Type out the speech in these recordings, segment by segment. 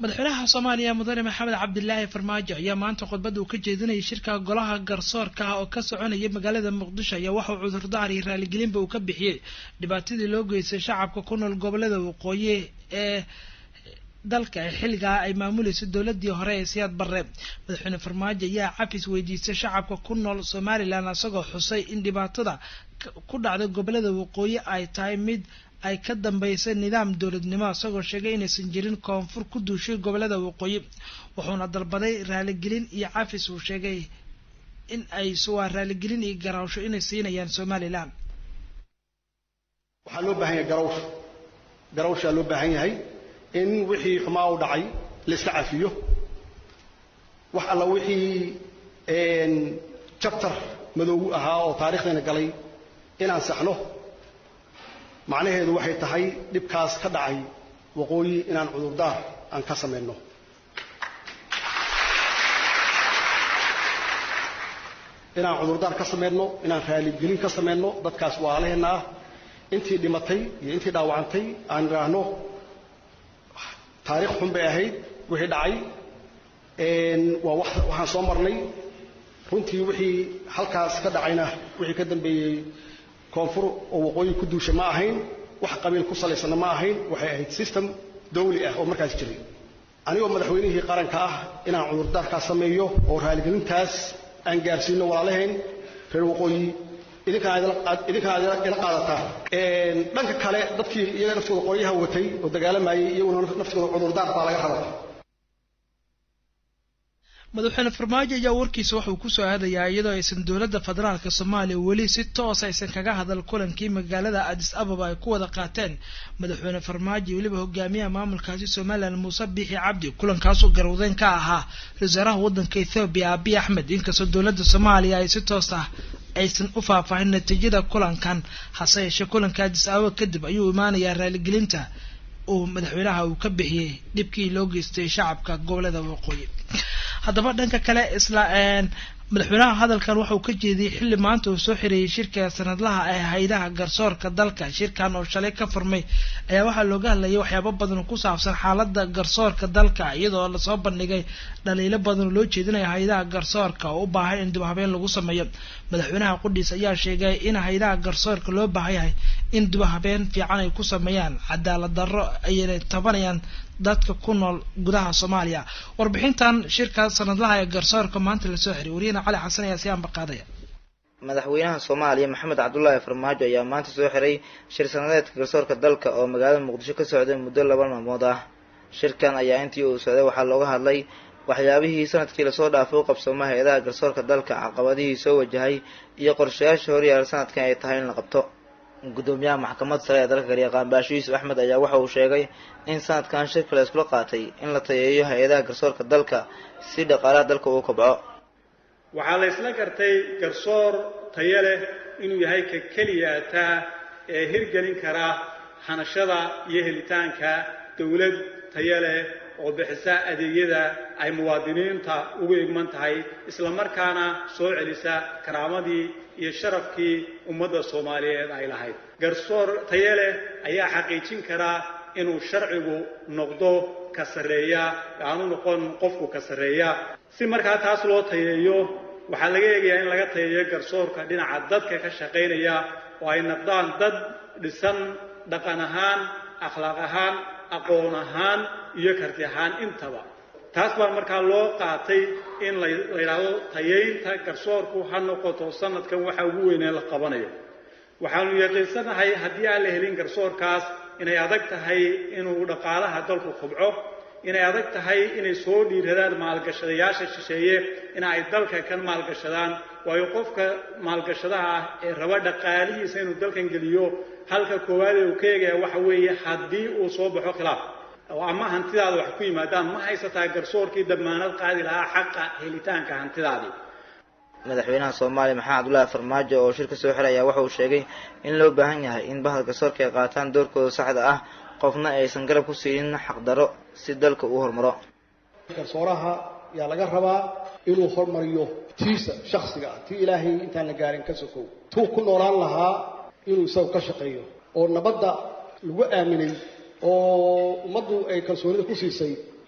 madaxweynaha soomaaliya mudane maxamed cabdilaahi farmaajo ayaa maanta khudbadda uu ka jeedinayay shirka golaha garsoorka ah oo ka soconaya magaalada muqdisho ayaa waxauu cudurdaar iyo raaligelinba uu ka bixiyey dhibaatadii loo geystay shacabka ku nool gobolada waqooyi ee dalka ee xilligaa ay maamulayso dowladii hore ee siyaad barre madaxweyne farmaajo ayaa cafis weydiistay shacabka ku nool somalilan isagoo xusay in dhibaatada ku dhacday gobolada waqooyi ay tahay mid ay ka dambeysay nidaam dowladnimo isagoo sheegay inaysan jirin koonfur ku duushay gobolada waqooyi wuxuuna dalbaday raaligelin iyo cafis uu sheegay in ay waa raaligelin iyo garaawsho inay siinayaan somalilan waxaa loo baahan yahay garawsh garawshaa loo baahan yahay in wixii xumaa u dhacay la iska cafiyo wax alla wixii jabtar madoogu ahaa oo taarikhdeena galay inaan saxno macnaheedu waxay tahay dhibkaas ka dhacay waqooyi inaan cudurdaar aan ka samayno inaan cudurdaar ka samayno inaan raaligelin ka samayno dadkaas waalaheenna ah intii dhimatay iyo intii dhaawacantay aan idhaahno taarikh xun bay ahayd wixii dhacay waa waxaan soo marnay runtii wixii halkaas ka dhacayna wixii ka dambeeyey koonfur oo waqooyi ku duusha ma ahayn wax qabiil ku salaysanna ma ahayn waxay ahayd system dawli ah oo markaas jiray anigoo madaxweynihii qaranka ah inaan cudurdaarkaas sameeyo oo raaligelintaas aan gaarsiino walaalahayn reer waqooyi idinkaan ila qaadataa dhanka kale dadkii iyaga naftooda qoryaha watay oo dagaalamayay iyaguna naftooda cudurdaar baa laga rabaa madaxweyne farmaajo ayaa warkiisa waxauu kusoo aadayaa iyadoo aysan dowladda federaalka soomaaliya weli si toos aysan kaga hadal kulankii magaalada adis ababa ay ku wada qaateen madaxweyne farmaajo iyo weliba hogaamiyaha maamulkaasi somalilan muuse biixi cabdi kulankaasoo garwadeyn ka ahaa ra-iisaaraha waddanka ethoobiya abiy axmed inkastoo dowladda soomaaliya ay si toos ah aysan u faahfaahin natiijada kulankan hase yeeshee kulanka adis ababa kadib ayuu imaanayaa raaligelinta uu madaxweynaha uu ka bixiyey dhibkii loo geystay shacabka gobolada waqooyi haddaba dhanka kale isla madaxweynaha hadalkan waxauu ka jeediyey xilli maanta uu soo xireeyey shirka sanadlaha ee haydaha garsoorka dalka shirkan oo shalay ka furmay ayaa waxaa looga hadlayay waxyaabo badan oo ku saabsan xaalada garsoorka dalka iyadoo lasoo bandhigay dhaliilo badan oo loo jeedinaya haydaha garsoorka oo u baahan in dib habeen lagu sameeyo madaxweynaha qudhiis ayaa sheegay in haydaha garsoorka loo baahan yahay in dib habeen fiican ay ku sameeyaan cadaalad darro ayna tabanayaan dadka ku nool gudaha soomaaliya warbixintan shirka sanadlaha ee garsoorka maanta lasoo xiray wariyahena cali xasan ayaa si aanbaqaadaya madaxweynaha soomaaliya maxamed cabdulaahi farmaajo ayaa maanta soo xiray shir sanadeedka garsoorka dalka oo magaalada muqdisho ka socday muddo laba maalmood ah shirkan ayaa intii uu socday waxaa looga hadlay waxyaabihii sanadkii lasoo dhaafay u qabsooma hay-adaha garsoorka dalka caqabadihii soo wajahay iyo qorshayaasha horyaala sanadkan ay tahay in la qabto gudoomiyaha maxkamadda sare ee dalka garyaqaan baasho yuusuf axmed ayaa waxa uu sheegay in sanadkan shirka la iskula qaatay in la tayeeyo hay-adaha garsoorka dalka si dhaqaalaha dalka uu kobco waxaa la isla gartay garsoor tayo leh inuu yahay ka keliya taa ee hirgelin kara hanashada iyo helitaanka dowlad tayo leh oo bixisa adeegyada ay muwaadiniinta ugu igman tahay isla markaana soo celisa karaamadii iyo sharafkii ummadda soomaaliyeed ay lahayd garsoor tayo leh ayaa xaqiijin karaa inuu sharcigu noqdo ka sarreeya aanu noqon qofku ka sarreeya si markaa taas loo tayeeyo waxaa laga eegayaa in laga tayeeyo garsoorka dhinaca dadka ka shaqaynaya oo ay noqdaan dad dhisan dhaqan ahaan akhlaaq ahaan aqoon ahaan iyo karti ahaan intaba taas baa markaa loo qaatay in la yidhaahdo tayaynta garsoorku ha noqoto sanadkan waxa ugu weynee la qabanayo waxaanu yaqiinsanahay haddii aan la helin garsoorkaas inay adag tahay inuu dhaqaalaha dalku kobco inay adag tahay inay soo dhiiradaan maalgashadayaasha shisheeye in ay dalka kan maalgashadaan waayo qofka maalgashadaha ah ee raba dhaqaalihiisa inuu dalkan geliyo halka koowaad ee uu ka eegaya waxa weeye haddii uu soo baxo khilaaf oo ama hantidaada wax ku yimaadaan ma haysataa garsoorkii damaanad qaadi lahaa xaqa helitaanka hantidaadii madaxweynaha soomaaliya maxamed cabdulaahi farmaajo oo shirka soo xiray ayaa waxa uu sheegay in loo baahan yahay in bahda garsoorka ay qaataan doorkooda saxda ah qofna aysan garab ku siinin xaqdarro si dalka uu horumaro garsooraha yaa laga rabaa inuu hormariyo tiisa shaksiga ah tii ilaahay intaan la gaarin ka sokow tuu ku noolaan lahaa inuu isagu ka shaqeeyo oo nabadda lagu aaminay oo ummaddu ay kalsoonida ku siisay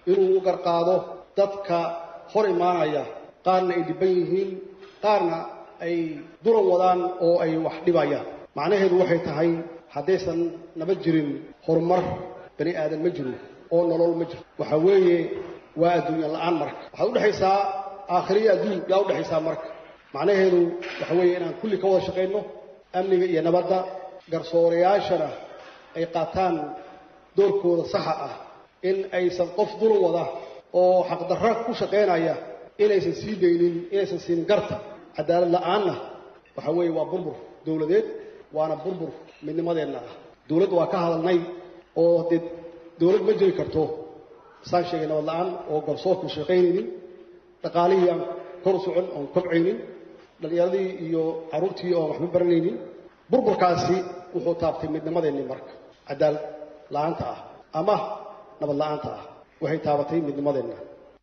inuu u garqaado dadka hor imaanaya qaarna ay dhibban yihiin qaarna ay dulan wadaan oo ay wax dhibayaan macnaheedu waxay tahay haddaysan naba jirin horumar bani aadan ma jiro oo nolol ma jiro waxa weeye waa adduunya la-aan marka waxaad udhexaysaa aakhiriya adduun yaa udhexaysaa marka macnaheedu waxa weeye inaan kulli ka wada shaqayno amniga iyo nabadda garsoorayaashana ay qaataan doorkooda saxa ah in aysan qof dulan wada oo xaqdarra ku shaqaynaya inaysan sii daynin inaysan siinin garta cadaalad la-aanna waxa weeye waa burbur dowladeed waana burbur midnimadeenna ah dowladda waa ka hadalnay oo dee dowlad ma jiri karto saan sheegay nabad la-aan oo garsoorku shaqaynaynin dhaqaalihii aan kor u socon oon kobcaynin dhallinyaradii iyo carruurtii oon waxba baranaynin burburkaasi wuxuu taabtay midnimadeennii marka cadaalad la-aanta ah ama nabad la-aanta ah waxay taabatay midnimadeenna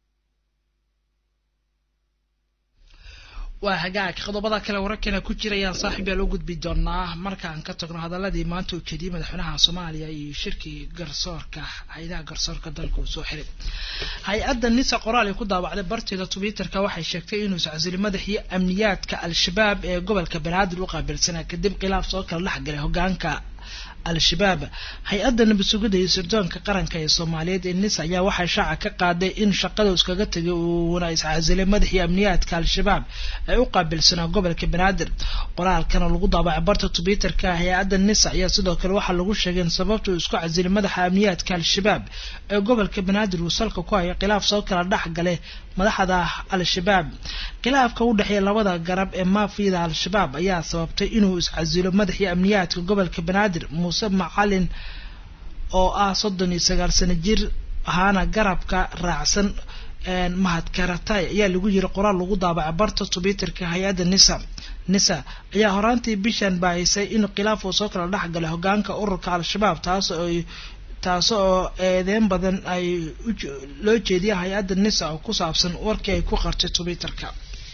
waa hagaag qodobada kale wararkeena ku jirayaan saaxiib yaa loo gudbi doonaa markaan ka tagno hadaladii maanta uu jeediyey madaxweynaha soomaaliya iyo shirkii garsoorka hay-adaha garsoorka dalka uu soo xiray hay-adda nisa qoraal ay ku daawacday barteeda twitterka waxay sheegtay inuu iscasili madaxii amniyaadka al-shabaab ee gobolka banaadir u qaabilsanaa kadib khilaaf soo kala dhexgalay hogaanka al-shabaab hay-adda nabad sugidda iyo sirdoonka qaranka ee soomaaliyeed ee nis ayaa waxaa shaaca ka qaaday in shaqada iskaga tegay uuna iscasilay madaxii amniyaadka al-shabaab ay u qaabilsanaa gobolka banaadir qoraalkana lagu daabacay barta twitterka hay-adda nis ayaa sidoo kale waxaa lagu sheegay in sababta uu isku casilay madaxa amniyaadka al-shabaab ee gobolka banaadir uu salka ku hayo khilaaf soo kala dhex gale madaxda al-shabaab khilaafka u dhexeeya labada garab ee maafiyada al-shabaab ayaa sababtay inuu iscasilo madaxii amniyaadka gobolka banaadir muuse macalin oo ah soddon iyo sagaal sano jir ahaana garabka raacsan mahad karatay ayaa lagu yiri qoraal lagu daabacay barta twitterka hay-adda nisa nisa ayaa horaantii bishan baahisay in khilaaf uu soo kala dhex galay hogaanka ururka al-shabaab taas oo taas oo eedeyn badan ay loo jeediya hay-adda nisa oo ku saabsan warkii ay ku qartay twitterka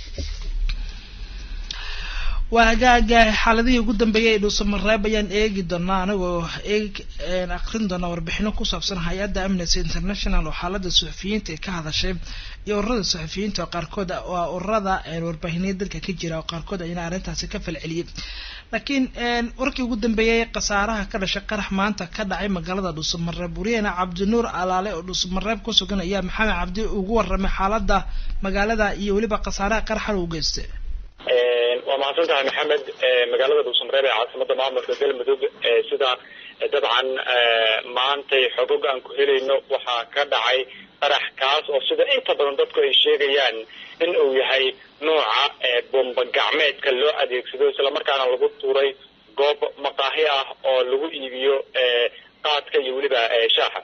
waa hagaaga xaaladihii ugu dambeeyay ee dhuusamareeb ayaan eegi doonaa anagoo eeg akrin doonaa warbixino ku saabsan hay-adda amnesty international oo xaalada suxufiyiinta ay ka hadashay iyo ururada suxufiyiinta oo qaarkood waa ururada warbaahinaya dalka ka jira oo qaarkood ayna arrintaasi ka falceliyey laakiin warkii ugu dambeeyay khasaaraha ka dhashay qarax maanta ka dhacay magaalada dhuusamareeb wariyahena cabdinuur alaale oo dhuusamareeb ku sugan ayaa maxamed cabdi ugu waramay xaalada magaalada iyo weliba khasaaraha qaraxan uu geystay waa mahadsan tahay maxamed magaalada dhuusamareeb ee caasimada maamulka galmudug sida dabcan maantay xogog aan ku helayno waxaa ka dhacay qarax kaas oo sida inta badan dadku ay sheegayaan in uu yahay nooca bomba gacmeedka loo adeegsado islamarkaana lagu tuuray goob maqaahi ah oo lagu iibiyo qaadka iyo weliba shaaxa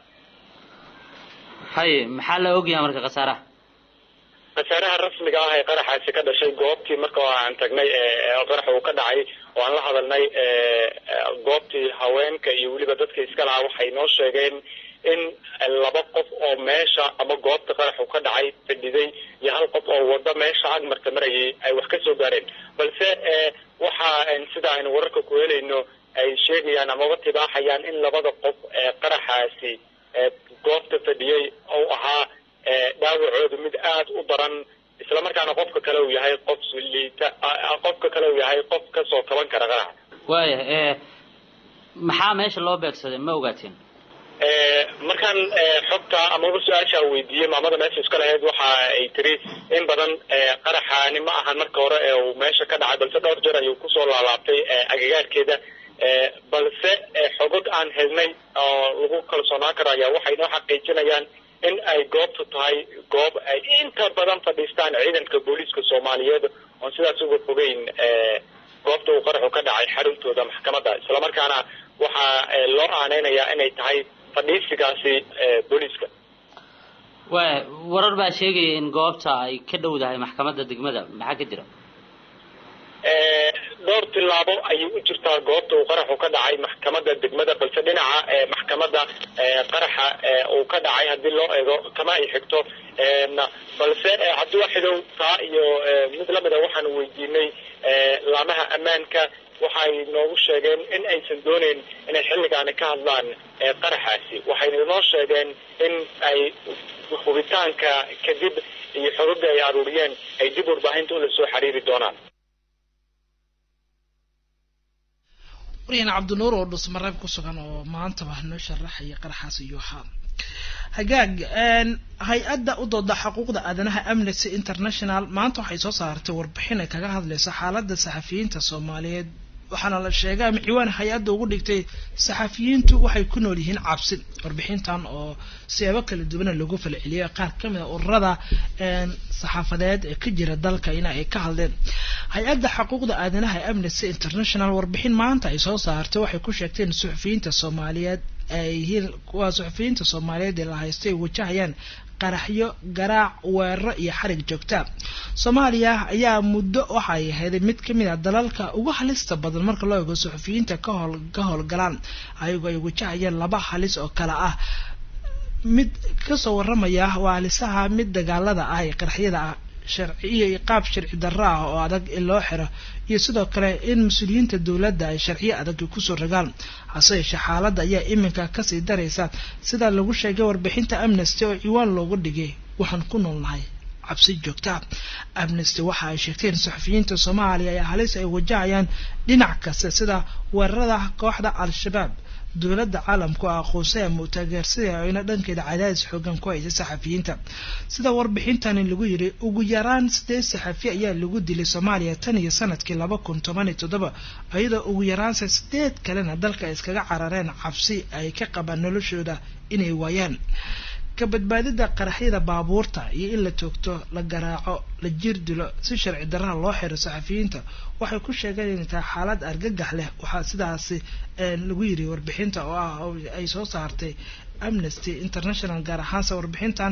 haye maxaa la ogyahay marka khasaaraha khasaaraha rasmiga ah ee qaraxaasi ka dhashay goobtii marka aan tagnay qarax uu ka dhacay oo aan la hadalnay goobtii haweenka iyo weliba dadka iska lahaa waxay noo sheegeen in laba qof oo meesha ama goobta qaraxu ka dhacay fadhiday iyo hal qof oo wado meesha agmarta marayay ay wax ka soo gaareen balse waxa sida aynu wararka ku helayno ay sheegayaan amaba tibaaxayaan in labada qof ee qaraxaasi goobta fadhiyey uu ahaa dhaawacoodu mid aada u daran islamarkaana qofka kale uu yahay qof liita qofka kale uu yahay qof kasoo kaban kara qaraxa waaya maxaa meesha loo beegsaday ma ogaateen markaan xogta amaba su-aasha weydiiyey maamada meesha iska lahayd waxa ay tiri in badan qaraxaani ma ahan marka hore ee uu meesha ka dhacay balse dhowr jeer ayuu kusoo laalaabtay agagaarkeeda balse xogog aan helnay oo lagu kalsoonaan karo ayaa waxay noo xaqiijinayaan in ay goobtu tahay goob ay inta badan fadhiistaan ciidanka booliiska soomaaliyeed oon sidaas uga fogeyn goobta uu qaraxu ka dhacay xaruntooda maxkamadda islamarkaana waxaa loo aaneynayaa inay tahay fadhiisigaasi booliiska waaya warar baa sheegaya in goobta ay ka dhowdahay maxkamadda degmada maxaa ka jira dhowr tilaabo ayay u jirtaa goobta uu qaraxu ka dhacay maxkamadda degmada balse dhinaca maxkamadda qaraxa uu ka dhacay haddii loo eego kama ay xigto balse cabdiwaxidow taa iyo mid lamida waxaan weydiinay laamaha ammaanka waxay noogu sheegeen in aysan dooneyn inay xilligaani ka hadlaan qaraxaasi waxayna inoo sheegeen in ay hubitaanka kadib iyo xogaga ay aruuriyeen ay dib warbaahinta ula soo xiriiri doonaan waryahan cabdinuur oo dhusmareeb ku sugan oo maantaba noo sharaxaya qaraxaas iyo haa hagaag hay-adda u dooda xuquuqda aadanaha amnesty international maanta waxay soo saartay warbixin ay kaga hadlayso xaaladda saxafiyiinta soomaaliyeed waxaana la sheegay ama ciwaan hay-adda ugu dhigtay saxafiyiintu waxay ku nool yihiin cabsi warbixintan oo siyaabo kala duwana lagu falceliyay qaar kamid a ururada saxaafadeed ee ka jira dalka in ay ka hadleen hay-adda xuquuqda aadanaha ee amnesty international warbixin maanta ay soo saartay waxay ku sheegteen suxufiyiinta soomaaliyeed ay yihiin kuwa suxufiyiinta soomaaliyeed ee la haysto ay wajahayaan qaraxyo garaac weeraro iyo xarig joogta soomaaliya ayaa muddo waxay ahayd mid kamid a dalalka ugu halista badan marka loo eego suxufiyiinta kahool ka howlgalaan ayagoo ay wajahayeen laba halis oo kale ah mid kasoo waramaya waa halisaha mid dagaalada ah ee qaraxyada ah sharciyo iyo qaab sharci darro ah oo adag in loo xiro iyo sidoo kale in mas-uuliyiinta dowladda ay sharciyo adag kusoo ragaan hase yeeshee xaaladda ayaa iminka kasii daraysa sida lagu sheegay warbixinta amnesty oo ciwaan loogu dhigay waxaan ku noolnahay cabsi joogta amnesty waxa ay sheegteen saxufiyiinta soomaaliya ee halis ay wajahayaan dhinac kasta sida weerarada kooxda al-shabaab dowladda caalamku a aqoonsay ama u taageersada ayna dhankeeda cadaadis xoogan ku haysa saxafiyiinta sida warbixintani lagu yiri ugu yaraan sideed saxafi ayaa lagu dilay soomaaliya tan iyo sanadkii laba kun toban iyo toddoba iyadoo ugu yaraanse sideed kalena dalka ay iskaga carareen cabsi ay ka qabaan noloshooda inay waayaan ka badbaadida qaraxyada baabuurta iyo in la toogto la garaaco la jiir dilo si sharci darraha loo xiro saxafiyiinta waxay ku sheegeen inay tahay xaalad argagax leh waxaa sidaasi lagu yiri warbixinta oo ah ay soo saartay amnesty international gaar ahaanse warbixintan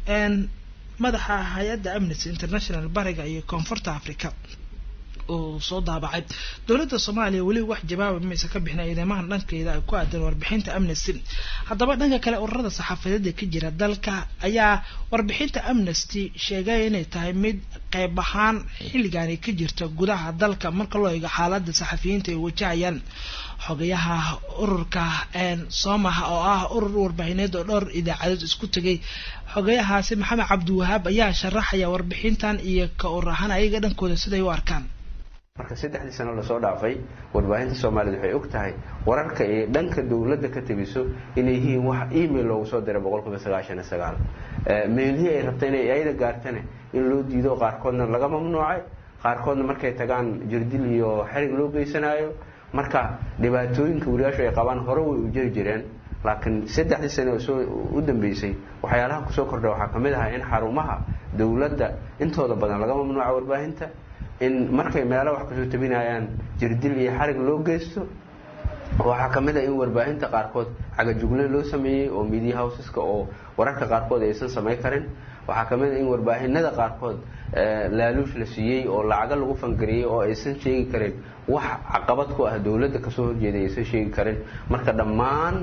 madaxa hay-adda amnesty international bariga iyo koonfurta africa uu soo daabacay dowladda soomaaliya weli wax jawaaba maysa ka bixin ciidamahan dhankeeda ay ku aadan warbixinta amnesty haddaba dhanka kale ururada saxaafadeeda ka jira dalka ayaa warbixinta amnesty sheegay inay tahay mid qeyb ahaan xilligaani ka jirta gudaha dalka marka loo eego xaalada saxafiyiinta ay wajahayaan xogayaha ururka soomaha oo ah urur warbaahineed oo dhowr idaacadood isku tegay xogayahaasi maxamed cabdiwahaab ayaa sharaxaya warbixintan iyo ka urur ahaan ayaga dhankooda siday u arkaan marka saddexdii sano lasoo dhaafay warbaahinta soomaaliyeed waxay og tahay wararka ee dhanka dowladda ka tebiso inay yihiin wax email loogu soo diray boqolkiiba sagaashan iyo sagaal meelihii ay rabta inay ayada gaartane in loo diido qaarkoodna laga mamnuucay qaarkoodna markay tagaan jirdil iyo xerig loo geysanayo marka dhibaatooyinka wariyaashu ay qabaan hore way u jiri jireen laakiin saddexdii sane oo soo u dambeysay waxyaalaha kusoo kordha waxaa ka mid ahaa in xarumaha dowladda intooda badan laga mamnuuca warbaahinta in markay meelo wax kasoo tabinayaan jirdil iyo xarig loo geysto waxaa ka mid ah in warbaahinta qaarkood cagajugle loo sameeyey oo media houseska oo wararka qaarkood aysan samayn karin waxaa ka mid ah in warbaahinada qaarkood laaluush la siiyey oo lacago lagu fangariyey oo aysan sheegi karin wax caqabad ku ah dowladda kasoo horjeeda aysan sheegi karin marka dhammaan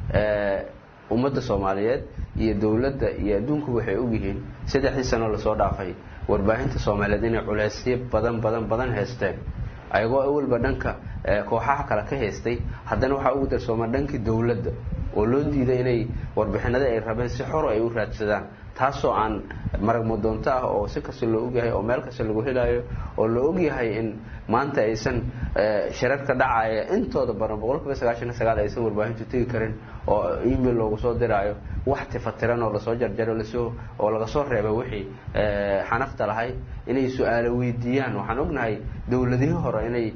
ummadda soomaaliyeed iyo dowladda iyo adduunku waxay ogyihiin saddexdii sano lasoo dhaafay warbaahinta soomaaliyeed inay culeysyo badan badan badan haysteen ayagoo awalba dhanka kooxaha kale ka haystay haddana waxaa ugu darsooma dhankii dowladda oo loo diiday inay warbixinada ay rabeen si xor ay u raadsadaan taasoo aan marag mudoonto ah oo si kasta loo ogyahay oo meel kasta lagu helayo oo la ogyahay in maanta aysan shirarka dhacaya intooda badan boqolkiiba sagaashan iyo sagaal aysan warbaahintu tegi karin oo email loogu soo diraayo wax tifatiran oo lasoo jarjaro lasoo oo laga soo reebay wixii xanafta lahay inay su-aalo weydiiyaan waxaan ognahay dowladihii hore inay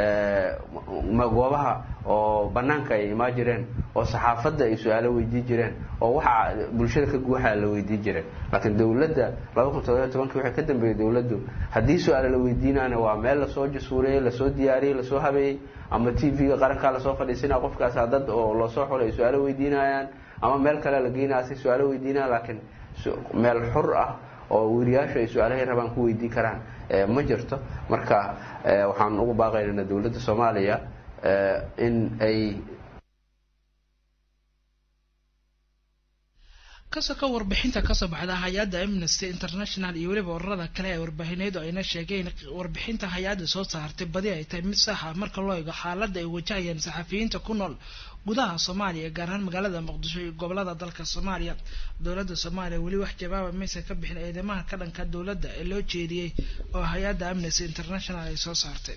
goobaha oo banaanka ay imaa jireen oo saxaafadda ay su-aalo weydii jireen oo waxa bulshada ka guuxaa la weydii jireen laakiin dowladda laba kun toddobiyo tobankii waxay ka dambeeyey dowladdu haddii su-aalo la weydiinaana waa meel lasoo jasuuriyey lasoo diyaariyey lasoo habeeyey ama t v-ga qarankaa lasoo fadhiisinaa qofkaasa dad oo loosoo xulay ay su-aalo weydiinayaan ama meel kale la geynaya si su-aalo weydiinaya laakiin meel xur ah oo weriyaashu ay su-aalahay rabaan ku weydii karaan ma jirto marka waxaan ugu baaqaynana dowladda soomaaliya in ay kasoo warbixinta kasoo baxda hay-adda amnesty international iyo weliba ururada kale ee warbaahineedu ayna sheegeen warbixinta hay-adda soo saartay badi ay tahay mid sax ah marka loo eego xaaladda ay wajahayaan saxafiyiinta ku nool gudaha soomaaliya gaar ahaan magaalada muqdisho iyo gobolada dalka soomaaliya dowladda soomaaliya weli wax jawaaba maysan ka bixin eedeymaha ka dhanka dowladda ee loo jeediyey oo hay-adda amnesty international ay soo saartay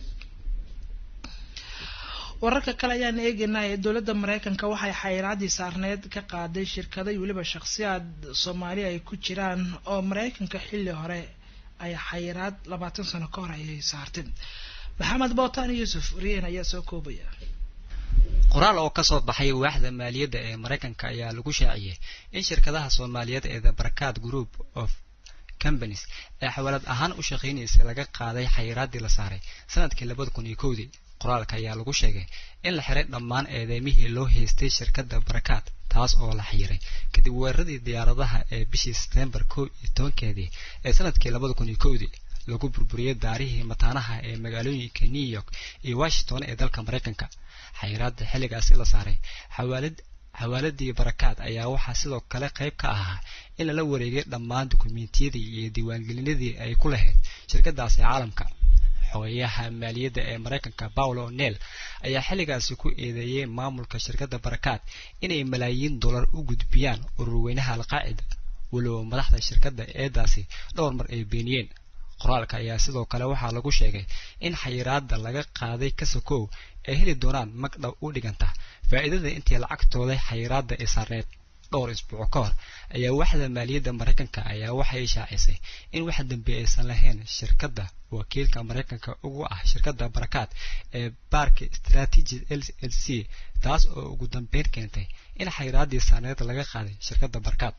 wararka kale ayaan eegaynaa ee dowladda mareykanka waxay xayiraadii saarneyd ka qaaday shirkado iyo weliba shakhsiyaad soomaali ay ku jiraan oo mareykanka xilli hore ay xayiraad labaatan sano ka hor ayay saarteen maxamed bootaan yuusuf riyen ayaa soo koobaya qoraal oo kasoo baxay waaxda maaliyadda ee mareykanka ayaa lagu shaaciyey in shirkadaha soomaaliyeed ee the barkaad group of companies ee xawaalad ahaan u shaqaynaysa laga qaaday xayiraadii la saaray sanadkii labada kun iyo kowdii qoraalka ayaa lagu sheegay in la xiray dhammaan eedeymihii loo haystay shirkadda barakaad taas oo la xiyiray kadib weeraradii diyaaradaha ee bishii setembar kow iyo tobankeedii ee sanadkii labada kun iyo kowdii lagu burburiyey daarihii mataanaha ee magaalooyinka new york iyo washington ee dalka mareykanka xayiraada xilligaasi la saaray xawaalad xawaaladii barakaad ayaa waxaa sidoo kale qayb ka ahaa in lala wareegay dhammaan dukumentiyadii iyo diiwaangelinadii ay ku lahayd shirkadaasi caalamka xogeyaha maaliyadda ee mareykanka paulo nel ayaa xilligaasi ku eedeeyey maamulka shirkadda barakaad inay malaayiin dollar u gudbiyaan ururweynaha alqaacida walow madaxda shirkadda eedaasi dhowr mar ay beeniyeen qoraalka ayaa sidoo kale waxaa lagu sheegay in xayiraada laga qaaday kasakow ay heli doonaan magdhow u dhiganta faa'iidada intii lacagtooda xayiraada ee saarneed dhowr isbuuco ka hor ayaa waaxda maaliyadda mareykanka ayaa waxay shaacisay in wax dambe aysan lahayn shirkadda wakiilka mareykanka ugu ah shirkadda barakaad ee baarka strategy l l c taas oo ugu dambeyn keentay in xayiraadii saarneed laga qaaday shirkadda barakaad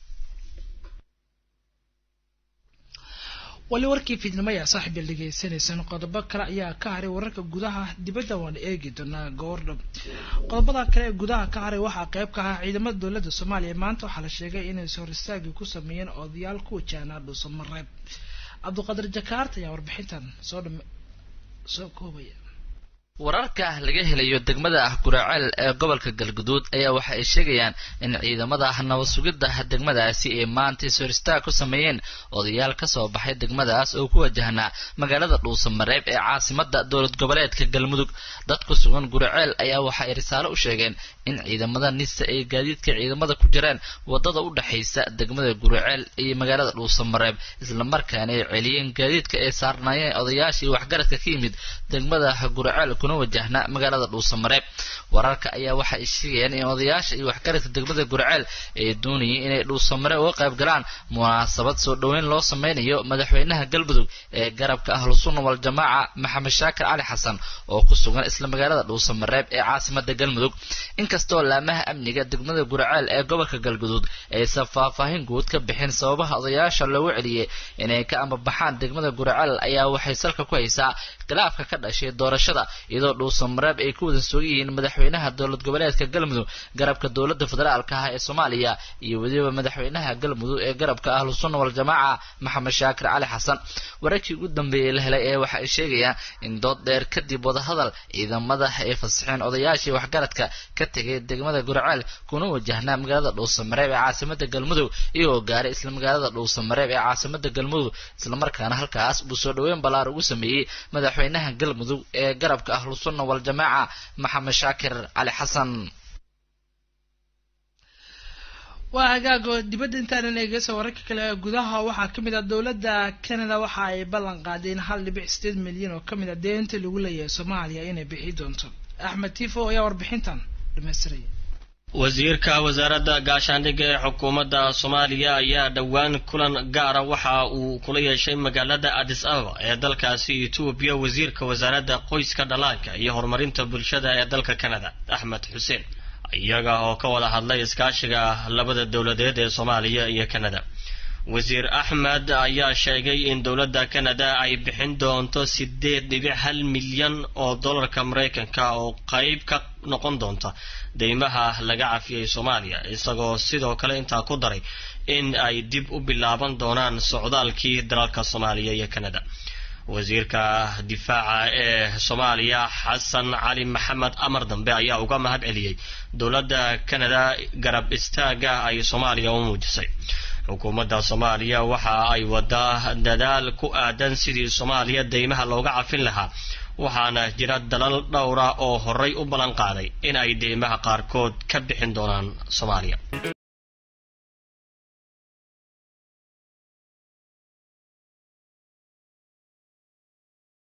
wali warkii fiidnimo ayaa saaxiib dhegeysaneysaan qodobo kale ayaa ka haray wararka gudaha dibadda waan eegi doonaa goordhow qodobada kale ee gudaha ka haray waxaa qayb ka ahaa ciidamada dowladda soomaaliya maanta waxaa la sheegay inay hor istaagi ku sameeyeen odayaal ku wajahnaa dhuusamareeb cabdiqadir jakaarta ayaa warbixintan soo dham soo koobaya wararka laga helayo degmada ah guraaceel ee gobolka galguduud ayaa waxa ay sheegayaan in ciidamada nabad sugidda degmadaasi ay maanta ishoristaag ku sameeyeen odayaal ka soo baxay degmadaas oo ku wajahnaa magaalada dhuusamareeb ee caasimada dowlad goboleedka galmudug dad ku sugan guraceel ayaa waxa ay risaalo u sheegeen in ciidamada nisa ay gaadiidka ciidamada ku jiraan wadada u dhexaysa degmada guraceel iyo magaalada dhuusamareeb islamarkaana ay celiyeen gaadiidka ay saarnaayeen odayaashii waxgaradka ka yimid degmada guraceel kuna wajahna magaalada dhuusamareeb wararka ayaa waxa ay sheegayaan in odayaasha iyo waxgaradka degmada guraceel ay doonayeen inay dhuusamareeb uga qayb galaan munaasabad soo dhoweyn loo sameynayo madaxweynaha galmudug ee garabka ahlusunna waljamaaca maxamed shaakir cali xasan oo ku sugan isla magaalada dhuusamareeb ee caasimada galmudug inkastoo laamaha amniga degmada guraceel ee gobolka galguduud aysan faahfaahin guud ka bixin sababaha odayaasha loogu celiyey inay ka ambabaxaan degmada guraceel ayaa waxay salka ku haysaa khilaafka ka dhashay doorashada iyadoo dhuusamareeb ay ku wada sugan yihiin madaxweynaha dowlad goboleedka galmudug garabka dowladda federaalka ah ee soomaaliya iyo weliba madaxweynaha galmudug ee garabka ahlusunna waljamaaca maxamed shaakir cali xasan wararkii ugu dambeeyey la helay ee waxa ay sheegayaan in dood dheer kadib wadahadal ciidamada ay fasaxeen odayaashii waxgaradka ka tegay degmada guraceel kuna wajahnaa magaalada dhuusamareeb ee caasimada galmudug iyagoo gaaray isla magaalada dhuusamareeb ee caasimada galmudug islamarkaana halkaas buu soo dhoweyn ballaar ugu sameeyey madaxweynaha galmudug ee garabka ahlusunna waljamaaca maxamed shaakir cali xasan waa hagaago dibadda intaanan eegeysa wararka kale ee gudaha waxaa kamid ah dowladda canada waxa ay ballan qaadeen hal dhibic sideed milyan oo kamid ah deenta lagu leeyahay soomaaliya inay bixi doonto axmed tifo ayaa warbixintan dhamaystiraya wasiirka wasaaradda gaashaandhigga ee xukuumadda soomaaliya ayaa dhowaan kulan gaara waxa uu kula yeeshay magaalada adis ababa ee dalkaasi etoobiya wasiirka wasaaradda qoyska dhallaanka iyo horumarinta bulshada ee dalka canada axmed xuseen iyaga oo ka wada hadlay iskaashiga labada dowladeed ee soomaaliya iyo canada wasiir axmed ayaa sheegay in dowladda canada ay bixin doonto sideed dhibic hal milyan oo dollarka maraykanka oo qayb ka noqon doonta deymaha laga cafiyey soomaaliya isagoo sidoo kale intaa ku daray in ay dib u bilaaban doonaan socdaalkii dalalka soomaaliya iyo canada wasiirka difaaca ee soomaaliya xasan cali maxamed amar dambe ayaa uga mahad celiyey dowladda canada garab istaaga ay soomaaliya u muujisay xukuumadda soomaaliya waxa ay wadaa dadaal ku aadan sidii soomaaliya deymaha looga cafin lahaa waxaana jira dalal dhowra oo horay u ballan qaaday in ay deymaha qaarkood ka bixin doonaan soomaaliya